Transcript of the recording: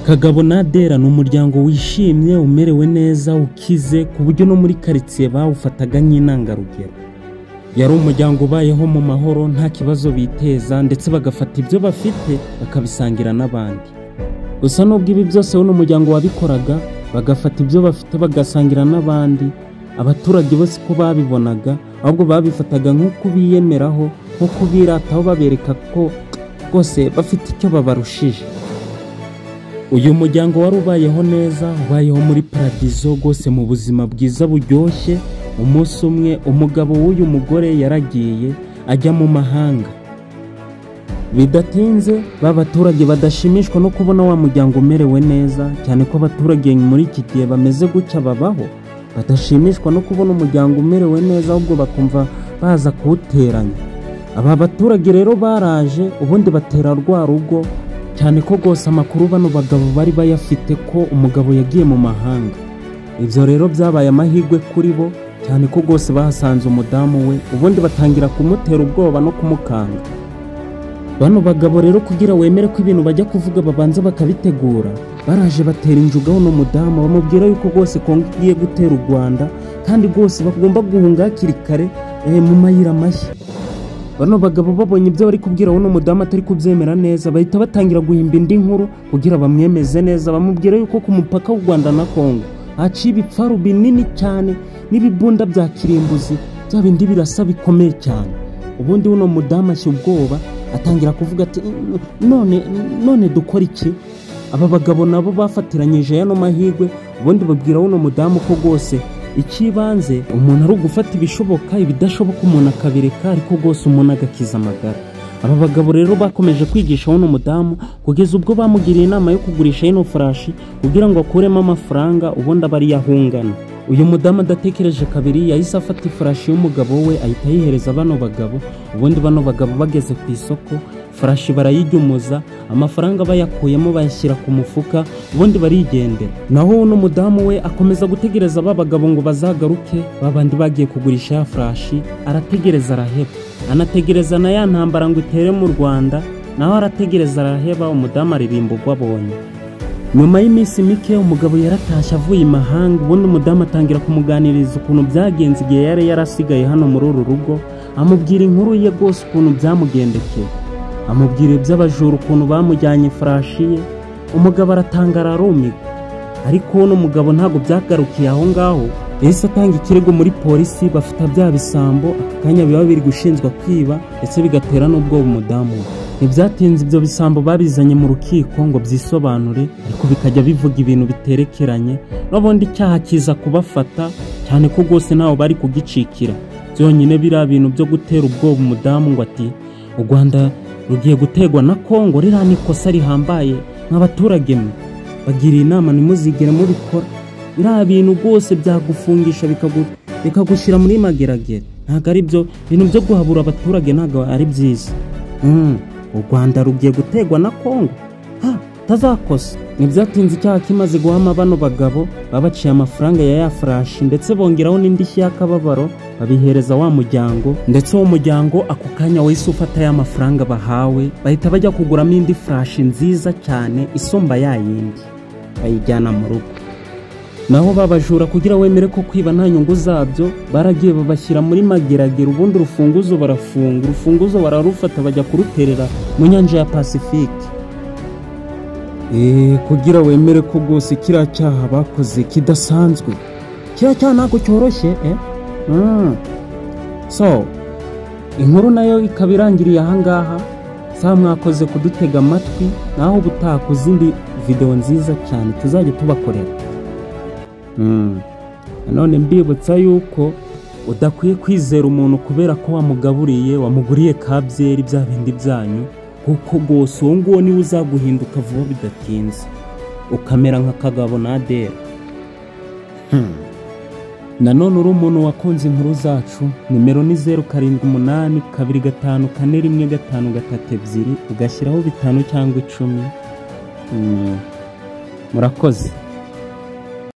kagabo nadera ni umuryango wishimye umerewe neza ukize ku buryo no muri karitsiye bawufataga nk'intangarugero yari umuryango ubayeho mu mahoro nta kibazo biteza ndetse bagafata ibyo bafite bakabisangira n'abandi gusa nubwo ibi byose we n'umuryango wabikoraga bagafata ibyo bafite bagasangira n'abandi abaturage bose ko babibonaga ahubwo babifataga nko kubiyemeraho nko kubirataho babereka ko rwose bafite icyo babarushije uyu muryango wari ubayeho neza ubayeho muri paradizo rwose mu buzima bwiza buryoshye umunsi umwe umugabo w'uyu mugore yaragiye ajya mu mahanga bidatinze ba baturage badashimishwa no kubona wa muryango umerewe neza cyane ko abaturage muri iki gihe bameze gutya babaho badashimishwa no kubona umuryango umerewe neza ahubwo bakumva baza kuwuteranya aba baturage rero baraje ubundi batera rwa rugo cyane ko rwose amakuru bano bagabo bari bayafite ko umugabo yagiye mu mahanga ibyo rero byabaye amahirwe kuri bo cyane ko rwose bahasanze umudamu we ubundi batangira kumutera ubwoba no kumukanga bano bagabo rero kugira wemere ko ibintu bajya kuvuga babanza bakabitegura baraje batera injugaho n'umudamu bamubwira yuko rwose kongo igiye gutera u rwanda kandi rwose bagomba guhunga hakiri kare eh, mu mayira mashya bano bagabo babonye ibyo bari kubwira uno mudamu atari kubyemera neza bahita batangira guhimba indi nkuru kugira bamwemeze neza bamubwira yuko ku mupaka w'u rwanda na kongo haciye ibipfaru binini cyane n'ibibunda bya kirimbuzi bya bindi birasa bikomeye cyane ubundi uno mudamu ashya ubwoba atangira kuvuga ati "Mm, none none dukora iki aba bagabo nabo bafatiranyije yano mahirwe ubundi babwira uno mudamu ko rwose icy'ibanze umuntu ari ugufata ibishoboka ibidashoboka umuntu akabireka ariko rwose umuntu agakiza amagara aba bagabo rero bakomeje kwigisha uno mudamu kugeza ubwo bamugiriye inama yo kugurisha ino furashi kugira ngo akuremo amafaranga ubundi aba ariyo ahungana uyu mudamu adatekereje kabiri yahise afata ifarashi y'umugabo we ahita ayihereza bano bagabo ubundi bano bagabo bageze ku isoko farashi barayijyumuza amafaranga bayakuyemo bayashyira ku mufuka ubundi barigendera naho uno mudamu we akomeza gutegereza ba bagabo ngo bazagaruke ba bandi bagiye kugurisha ya farashi arategereza araheba anategereza na ya ntambara ngo itere mu rwanda naho arategereza araheba umudamu aririmba ubwo abonye nyuma y'iminsi mike umugabo yaratashye avuye imahanga ubundi umudamu atangira kumuganiriza ukuntu byagenze igihe yari yarasigaye hano muri uru rugo amubwira inkuru ye rwose ukuntu byamugendekeye amubwira iby'abajura ukuntu bamujyanye ifarashi ye umugabo aratangara arumirwa ariko uno mugabo ntabwo byagarukiye aho ngaho yahise atanga ikirego muri polisi bafata bya bisambo aka kanya biba biri gushinjwa kwiba ndetse bigatera n'ubwoba umudamu we ntibyatinze ibyo bisambo babizanye mu rukiko ngo byisobanure ariko bikajya bivuga ibintu biterekeranye n'ubundi icyaha kiza kubafata cyane ko rwose ntawe bari kugicikira byonyine biriya bintu byo gutera ubwoba umudamu ngo ati u rwanda rugiye gutegwa na kongo ririya ni ikosa rihambaye nk'abaturage mwe bagiriye inama ntimuzigere mubikora biriya bintu rwose byagufungisha bikagu- bikagushyira muri mageragere ntabwo ari byo ibintu byo guhabura abaturage ntabwo ari byiza Mm, u rwanda rugiye gutegwa na kongo ha tazakosa ntibyatinze icyaha kimaze guhama bano bagabo babaciye amafaranga ya ya furashi ndetse bongeraho n'indishyi y'akababaro babihereza wa muryango ndetse uwo muryango ako kanya wahise ufata ya mafaranga bahawe bahita bajya kuguramo indi furashi nziza cyane isumba ya yindi bayijyana mu rugo naho babajura kugira wemere ko kwiba nta nyungu zabyo baragiye babashyira muri mageragere ubundi urufunguzo barafunga urufunguzo bararufata bajya kuruterera mu nyanja ya pasifike eee kugira wemere ko rwose kiriya cyaha bakoze kidasanzwe kiriya cyaha ntabwo cyoroshye eh? Mm. so inkuru nayo ikaba irangiriye ahangaha saa mwakoze kudutega amatwi naho ubutaha ku zindi videwo nziza cyane tuzajya tubakorera Mm. nanone mbibutsa yuko udakwiye kwizera umuntu kubera ko wamugaburiye wamuguriye ka byeri bya bindi byanyu kuko rwose uwo nguwo niwe uzaguhinduka vuba bidatinze ukamera nka kagabo nadera Hmm. nanone uri umuntu wakunze inkuru zacu nimero ni zeru karindwi umunani kabiri gatanu kane rimwe gatanu gatatu ebyiri ugashyiraho bitanu cyangwa icumi Mm. murakoze